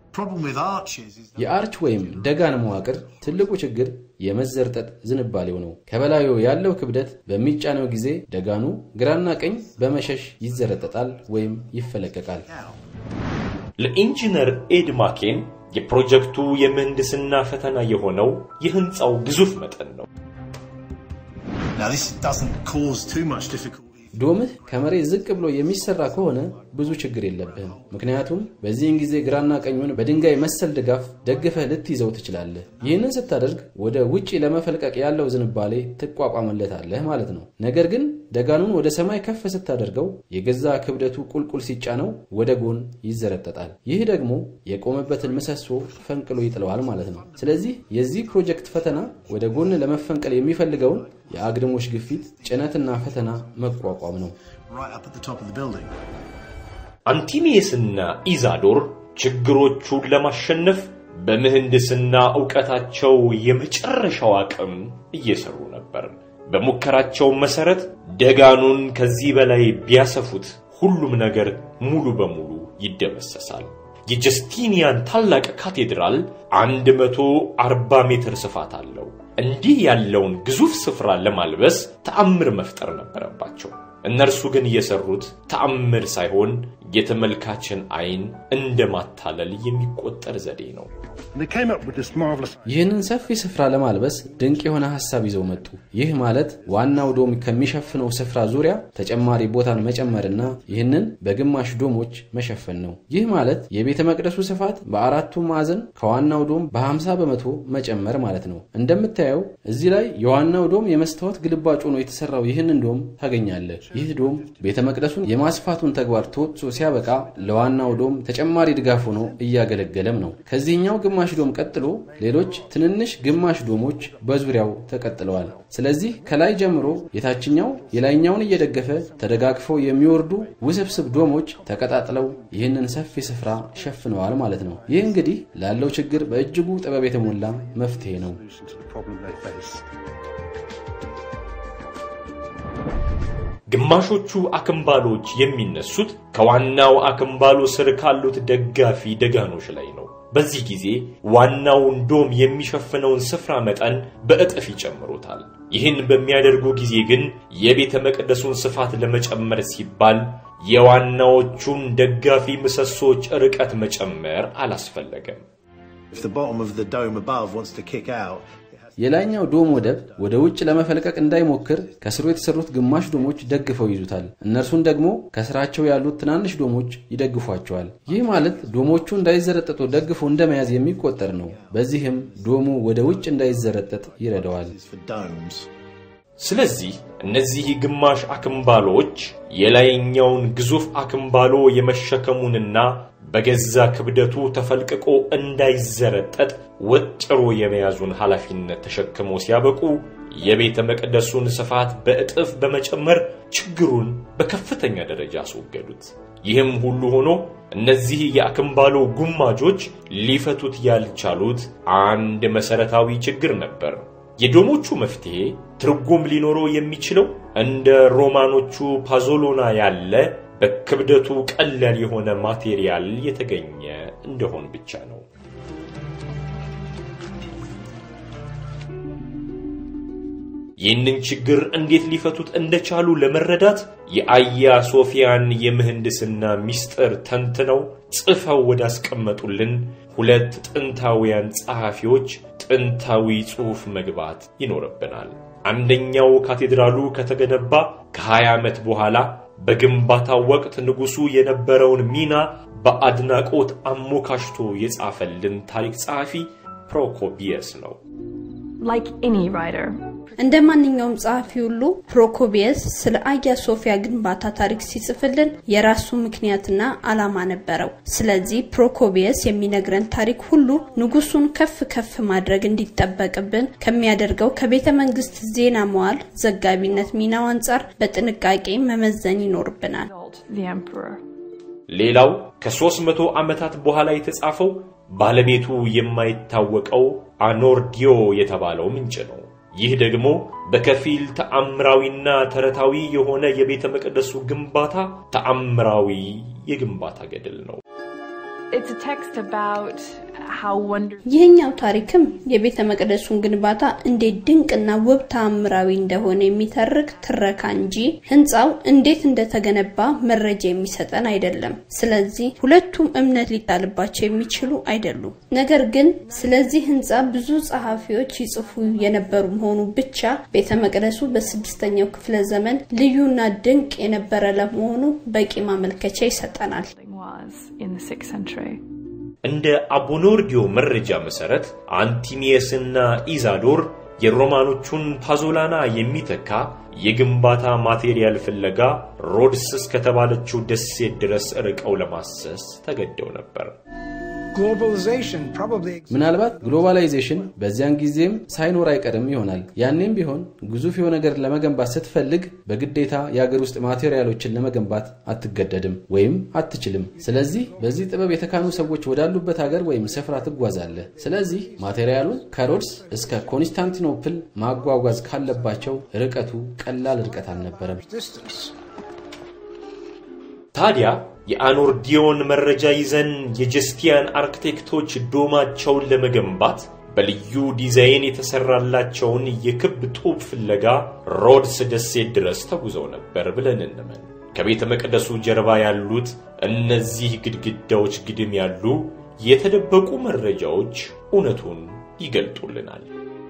problem with arches is that የአርች ወይም ደጋን መዋቅር ትልቁ ችግር የመዘርጠጥ ዝንባሌው ነው። ከበላዩ ያለው ክብደት በሚጫነው ጊዜ ደጋኑ ግራና ቀኝ በመሸሽ ይዘረጠጣል ወይም ይፈለቀቃል። ለኢንጂነር ኤድ ማኬን የፕሮጀክቱ የምህንድስና ፈተና የሆነው የህንፃው ግዙፍ መጠን ነው። now this doesn't cause too much difficulty. ዶምህ ከመሬት ዝቅ ብሎ የሚሰራ ከሆነ ብዙ ችግር የለብህም። ምክንያቱም በዚህን ጊዜ ግራና ቀኙን በድንጋይ መሰል ድጋፍ ደግፈህ ልትይዘው ትችላለህ። ይህንን ስታደርግ ወደ ውጪ ለመፈልቀቅ ያለው ዝንባሌ ትቋቋምለታለህ ማለት ነው። ነገር ግን ደጋኑን ወደ ሰማይ ከፍ ስታደርገው የገዛ ክብደቱ ቁልቁል ሲጫነው ወደ ጎን ይዘረጠጣል። ይህ ደግሞ የቆመበትን ምሰሶ ፈንቅሎ ይጥለዋል ማለት ነው። ስለዚህ የዚህ ፕሮጀክት ፈተና ወደ ጎን ለመፈንቀል የሚፈልገውን የአግድሞች ግፊት ጭነትና ፈተና መቋቋም ነው። right up at the top of the building. አንቲሜስና ኢዛዶር ችግሮቹን ለማሸነፍ በምህንድስና ዕውቀታቸው የመጨረሻው አቅም እየሰሩ ነበር። በሙከራቸው መሰረት ደጋኑን ከዚህ በላይ ቢያሰፉት ሁሉም ነገር ሙሉ በሙሉ ይደመሰሳል። የጀስቲኒያን ታላቅ ካቴድራል 140 ሜትር ስፋት አለው። እንዲህ ያለውን ግዙፍ ስፍራ ለማልበስ ተአምር መፍጠር ነበረባቸው። እነርሱ ግን የሰሩት ተአምር ሳይሆን የተመልካችን አይን እንደ ማታለል የሚቆጠር ዘዴ ነው። And they came up with this marvelous ይህንን ሰፊ ስፍራ ለማልበስ ድንቅ የሆነ ሐሳብ ይዘው መጡ። ይህ ማለት ዋናው ዶም ከሚሸፍነው ስፍራ ዙሪያ ተጨማሪ ቦታን መጨመርና ይህንን በግማሽ ዶሞች መሸፈን ነው። ይህ ማለት የቤተ መቅደሱ ስፋት በአራቱ ማዕዘን ከዋናው ዶም በ50 በመቶ መጨመር ማለት ነው። እንደምታየው እዚህ ላይ የዋናው ዶም የመስታወት ግልባጭ ሆኖ የተሰራው ይህንን ዶም ታገኛለህ። ይህ ዶም ቤተ መቅደሱን የማስፋቱን ተግባር ተወጥቶ ሲያበቃ ለዋናው ዶም ተጨማሪ ድጋፍ ሆኖ እያገለገለም ነው። ከዚህኛው ግማሽ ዶም ቀጥሎ ሌሎች ትንንሽ ግማሽ ዶሞች በዙሪያው ተቀጥለዋል። ስለዚህ ከላይ ጀምሮ የታችኛው የላይኛውን እየደገፈ ተደጋግፈው የሚወርዱ ውስብስብ ዶሞች ተቀጣጥለው ይህንን ሰፊ ስፍራ ሸፍነዋል ማለት ነው። ይህ እንግዲህ ላለው ችግር በእጅጉ ጥበብ የተሞላ መፍትሄ ነው። solution to the problem they face. ግማሾቹ አክምባሎች የሚነሱት ከዋናው አክምባሎ ስር ካሉት ደጋፊ ደጋኖች ላይ ነው። በዚህ ጊዜ ዋናውን ዶም የሚሸፍነውን ስፍራ መጠን በእጥፍ ይጨምሩታል። ይህን በሚያደርጉ ጊዜ ግን የቤተ መቅደሱን ስፋት ለመጨመር ሲባል የዋናዎቹን ደጋፊ ምሰሶች ርቀት መጨመር አላስፈለገም። If the bottom of the dome above wants to kick out, it has የላይኛው ዶም ወደብ ወደ ውጭ ለመፈልቀቅ እንዳይሞክር ከስሩ የተሰሩት ግማሽ ዶሞች ደግፈው ይዙታል። እነርሱን ደግሞ ከስራቸው ያሉት ትናንሽ ዶሞች ይደግፏቸዋል። ይህ ማለት ዶሞቹ እንዳይዘረጠጡ ደግፎ እንደመያዝ የሚቆጠር ነው። በዚህም ዶሙ ወደ ውጭ እንዳይዘረጠጥ ይረዳዋል። for domes. ስለዚህ እነዚህ ግማሽ አክምባሎች የላይኛውን ግዙፍ አክምባሎ የመሸከሙንና በገዛ ክብደቱ ተፈልቅቆ እንዳይዘረጠጥ ወጥሮ የመያዙን ኃላፊነት ተሸክመው ሲያበቁ የቤተ መቅደሱን ስፋት በእጥፍ በመጨመር ችግሩን በከፍተኛ ደረጃ አስወገዱት። ይህም ሁሉ ሆኖ እነዚህ የአክምባሎ ጉማጆች ሊፈቱት ያልቻሉት አንድ መሰረታዊ ችግር ነበር። የዶሞቹ መፍትሄ ትርጉም ሊኖረው የሚችለው እንደ ሮማኖቹ ፓዞሎና ያለ በክብደቱ ቀላል የሆነ ማቴሪያል የተገኘ እንደሆን ብቻ ነው። ይህንን ችግር እንዴት ሊፈቱት እንደቻሉ ለመረዳት የአያ ሶፊያን የምህንድስና ሚስጥር ተንትነው ጽፈው ወዳስቀመጡልን ሁለት ጥንታውያን ጸሐፊዎች ጥንታዊ ጽሑፍ መግባት ይኖርብናል። አንደኛው ካቴድራሉ ከተገነባ ከ20 ዓመት በኋላ በግንባታው ወቅት ንጉሡ የነበረውን ሚና በአድናቆት አሞካሽቶ የጻፈልን ታሪክ ጸሐፊ ፕሮኮቢየስ ነው። Like any writer, እንደ ማንኛውም ጸሐፊ ሁሉ ፕሮኮቢየስ ስለ አያ ሶፊያ ግንባታ ታሪክ ሲጽፍልን የራሱ ምክንያትና ዓላማ ነበረው። ስለዚህ ፕሮኮቢየስ የሚነግረን ታሪክ ሁሉ ንጉሱን ከፍ ከፍ ማድረግ እንዲጠበቅብን ከሚያደርገው ከቤተ መንግስት ዜና መዋል ዘጋቢነት ሚናው አንጻር በጥንቃቄ መመዘን ይኖርብናል። the emperor. ሌላው ከ300 ዓመታት በኋላ የተጻፈው ባለቤቱ የማይታወቀው አኖርዲዮ የተባለው ምንጭ ነው። ይህ ደግሞ በከፊል ተአምራዊና ተረታዊ የሆነ የቤተ መቅደሱ ግንባታ ተአምራዊ የግንባታ ገድል ነው። It's a text about how wonderful. ይህኛው ታሪክም የቤተ መቅደሱን ግንባታ እንዴት ድንቅና ውብ ተአምራዊ እንደሆነ የሚተርክ ትረካ እንጂ ህንፃው እንዴት እንደተገነባ መረጃ የሚሰጠን አይደለም። ስለዚህ ሁለቱም እምነት ሊጣልባቸው የሚችሉ አይደሉም። ነገር ግን ስለዚህ ህንፃ ብዙ ጸሐፊዎች ይጽፉ የነበሩ መሆኑ ብቻ ቤተ መቅደሱ በስድስተኛው ክፍለ ዘመን ልዩና ድንቅ የነበረ ለመሆኑ በቂ ማመልከቻ ይሰጠናል። was in the 6th century. እንደ አቦኖርጊዮ መረጃ መሰረት አንቲሚየስና ኢዛዶር የሮማኖቹን ፓዞላና የሚተካ የግንባታ ማቴሪያል ፍለጋ ሮድስ እስከተባለችው ደሴት ድረስ ርቀው ለማሰስ ተገደው ነበር። Globalization probably exists. ምናልባት ግሎባላይዜሽን በዚያን ጊዜም ሳይኖር አይቀርም ይሆናል። ያኔም ቢሆን ግዙፍ የሆነ ነገር ለመገንባት ስትፈልግ በግዴታ የአገር ውስጥ ማቴሪያሎችን ለመገንባት አትገደድም ወይም አትችልም። ስለዚህ በዚህ ጥበብ የተካኑ ሰዎች ወዳሉበት ሀገር ወይም ስፍራ ትጓዛለህ። ስለዚህ ማቴሪያሉን ከሮድስ እስከ ኮንስታንቲኖፕል ማጓጓዝ ካለባቸው ርቀቱ ቀላል ርቀት አልነበረም። distance. ታዲያ የአኖርዲዮን መረጃ ይዘን የጀስቲያን አርክቴክቶች ዶማቸውን ለመገንባት በልዩ ዲዛይን የተሰራላቸውን የክብ ጡብ ፍለጋ ሮድስ ደሴት ድረስ ተጉዘው ነበር ብለን እንመን። ከቤተ መቅደሱ ጀርባ ያሉት እነዚህ ግድግዳዎች ግድም ያሉ የተደበቁ መረጃዎች እውነቱን ይገልጡልናል።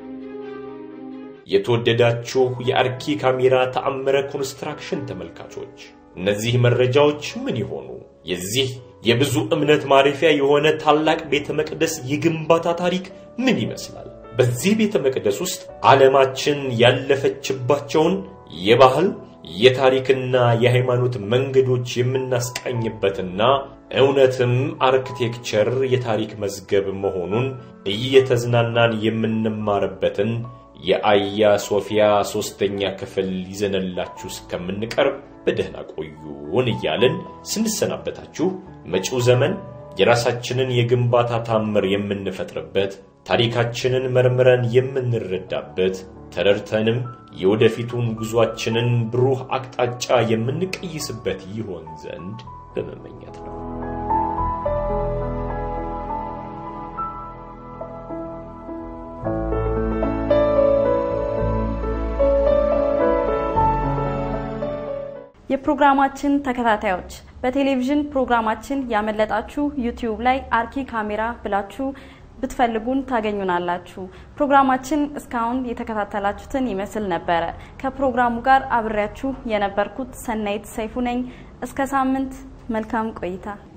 የተወደዳችሁ የአርኪ ካሜራ ተአምረ ኮንስትራክሽን ተመልካቾች እነዚህ መረጃዎች ምን ይሆኑ? የዚህ የብዙ እምነት ማረፊያ የሆነ ታላቅ ቤተ መቅደስ የግንባታ ታሪክ ምን ይመስላል? በዚህ ቤተ መቅደስ ውስጥ ዓለማችን ያለፈችባቸውን የባህል የታሪክና የሃይማኖት መንገዶች የምናስቃኝበትና እውነትም አርክቴክቸር የታሪክ መዝገብ መሆኑን እየተዝናናን የምንማርበትን የአያ ሶፊያ ሶስተኛ ክፍል ይዘንላችሁ እስከምንቀርብ በደህና ቆዩን እያልን ስንሰናበታችሁ መጪው ዘመን የራሳችንን የግንባታ ታምር የምንፈጥርበት ታሪካችንን መርምረን የምንረዳበት ተረድተንም የወደፊቱን ጉዟችንን ብሩህ አቅጣጫ የምንቀይስበት ይሆን ዘንድ በመመኘት ነው። የፕሮግራማችን ተከታታዮች በቴሌቪዥን ፕሮግራማችን ያመለጣችሁ ዩቲዩብ ላይ አርኪ ካሜራ ብላችሁ ብትፈልጉን ታገኙናላችሁ። ፕሮግራማችን እስካሁን የተከታተላችሁትን ይመስል ነበረ። ከፕሮግራሙ ጋር አብሬያችሁ የነበርኩት ሰናይት ሰይፉ ነኝ። እስከ ሳምንት መልካም ቆይታ